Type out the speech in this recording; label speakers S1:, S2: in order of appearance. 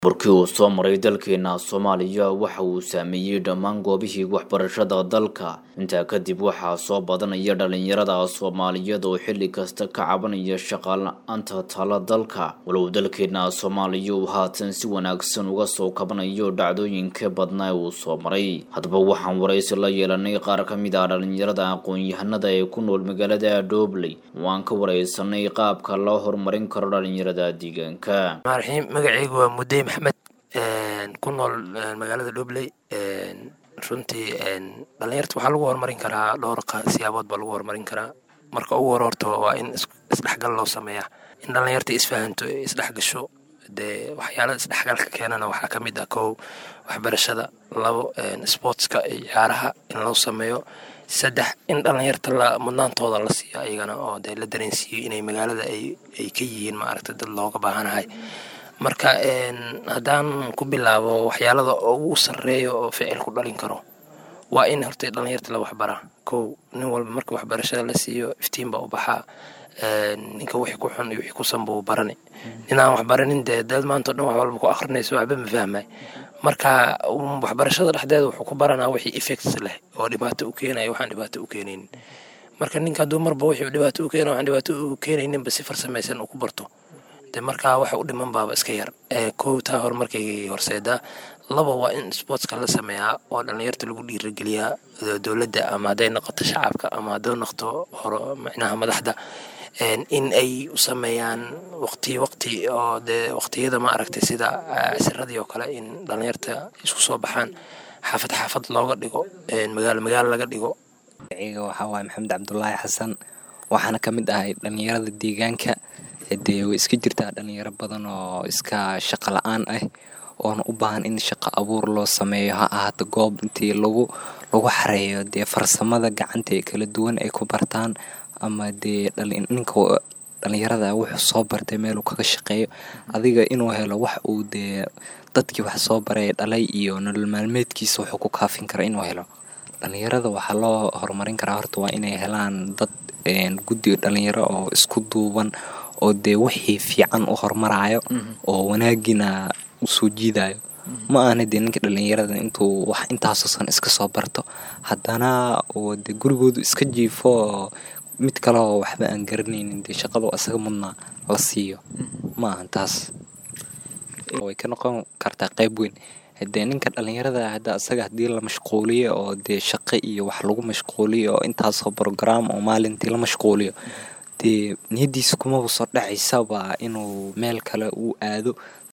S1: markii uu soo maray dalkeena soomaaliya waxa uu saameeyey dhammaan goobihii waxbarashada dalka intaa kadib waxaa soo badanaya dhalinyarada soomaaliyeed oo xilli kasta ka cabanaya shaqala-aanta tala dalka walow dalkeena soomaaliya uu haatan si wanaagsan uga soo kabanayo dhacdooyinka badnaa uu soo maray haddaba waxaan waraysi la yeelanay qaar ka mid ah dhalinyarada aqoon-yahanada ee ku nool magaalada dhobley waan ka wareysanay qaabka loo horumarin karo dhalinyarada deegaanka
S2: maarxiim magacaygu waa mudey maxmed ku nool magaalada dhobley runtii dhalinyarta waxaa lagu horumarin karaa dhowr siyaabood baa lagu horumarin karaa marka ugu hore horta waa in isdhexgal loo sameeyaa in dhalinyarta isfahanto isdhexgasho dee waxyaalada isdhexgalka keenana waxaa ka mid ah kow waxbarashada labo sportska iyo ciyaaraha in loo sameeyo saddex in dhalinyarta la mudnaantooda la siiyo ayagana oo dee la dareensiiyo inay magaalada ay ka yihiin maaragta dad looga baahanahay marka haddaan ku bilaabo waxyaalada ugu sarreeya oo ficil ku dhalin karo waa in horta dhalinyarta la waxbaraa kow nin walba marka waxbarashada la siiyo iftiin baa u baxaa ninka wixii ku xun iyo wixii ku sanba uu barani ninaan waxbaranin dee dad maanta o dhan wax walba ku akhrinayso waxba ma fahmay marka waxbarashada dhexdeeda wuxuu ku baranaa wixii effects leh oo dhibaato u keenaya waxaan dhibaato u keenaynin marka ninka hadduu marba wixii dhibaato u keenaya waxaan dhibaato u keenayninba si farsamaysan uu ku barto de markaa waxa u dhiman baaba iska yar kow taa horumarkay horseedaa laba waa in sportska la sameeyaa oo dhalinyarta lagu dhiirageliyaa dowladda ama hadday noqoto shacabka ama hadday noqoto hor micnaha madaxda in ay u sameeyaan waqti waqti oo dee waqtiyada ma aragtay sida casiradii oo kale in dhalinyarta isku soo baxaan xaafad xaafad looga dhigo magaalo magaalo laga dhigo
S3: magaciga waxaa waaye maxamed cabdulaahi xasan waxaana ka mid ahay dhalinyarada deegaanka dee way iska jirtaa dhalinyaro badan oo iska shaqo la-aan ah oona u baahan in shaqo abuur loo sameeyo ha ahaato goob intii lagu lagu xareeyo dee farsamada gacanta ee kala duwan ay ku bartaan ama dee ninka dhalinyarada wuxuu soo bartay meeluu kaga shaqeeyo adiga inuu helo wax uu dee dadkii wax soo baray dhalay iyo nolol maalmeedkiisa wuxuu ku kaafin karo inuu helo dhalinyarada waxaa loo horumarin karaa horta waa inay helaan dad guddi dhalinyaro oo isku duuban oo dee wixii fiican u horumarayo oo wanaagina usoo jiidayo ma ahna dee ninka dhalinyarada intuu wax intaasoosan iska soo barto haddana oo dee gurigoodu iska jiifo mid kaleoo waxba aan garanaynin dee shaqadu isaga mudnaa la siiyo ma ahan taas way ka noqon kartaa qayb weyn dee ninka dhalinyarada hadda isaga haddii la mashquuliyo oo dee shaqo iyo wax lagu mashquuliyo oo intaasoo brograam oo maalintii la mashquuliyo dee niyadiisa kumaba soo dhacaysaba inuu meel kale uu aado